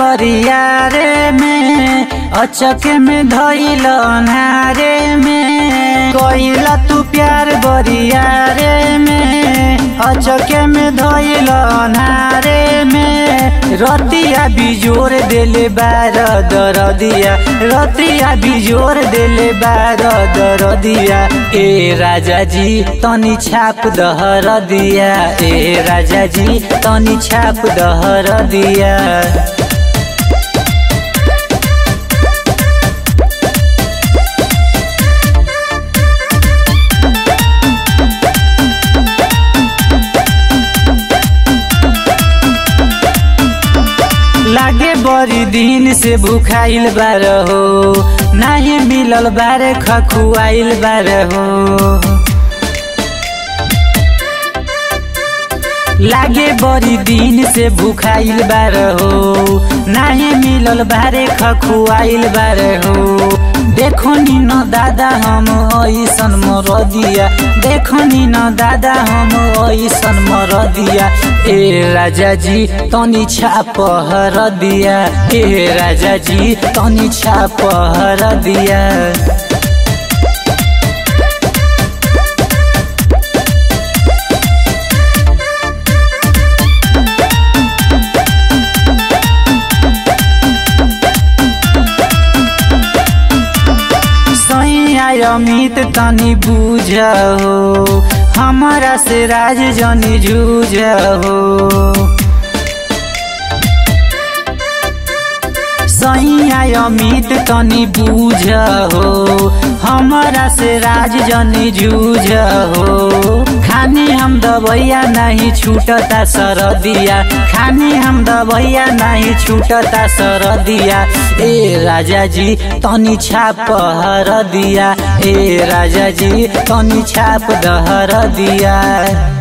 बरियारे में अचक में धैल नारे में कइला तू प्यार बरियारे में अचक में धैल नारे में रतिया बिजोर देले बार दरदिया रतिया बिजोर देले बार दरदिया ए राजा जी तनी छाप दहर दिया ए राजा जी तनी छाप दहर दिया लागे बड़ी दिन से भूखाइल बार हो नाही मिलल बारे खखुआइल बार हो लागे बड़ी दिन से भूखाइल बार हो नाही मिलल बारे खखुआइल बार हो देखो नी न दादा हम ऐसन मर दिया देखो नी न दादा हम ऐसन मर दिया ए राजा जी तनी छाप हर दिया ए राजा जी तनी छाप हर दिया अमित तनी बूझ हो हमारा से राज जनी जूझ हो सैया अमित तनी बूझ हो हमारा से राज जनी जूझ हो खानी हम दबैया नहीं छूटता सरदिया खानी हम दबैया नहीं छूटता सरदिया ए राजा जी तनी छाप हर दिया ए राजा जी तनी छाप दहर दिया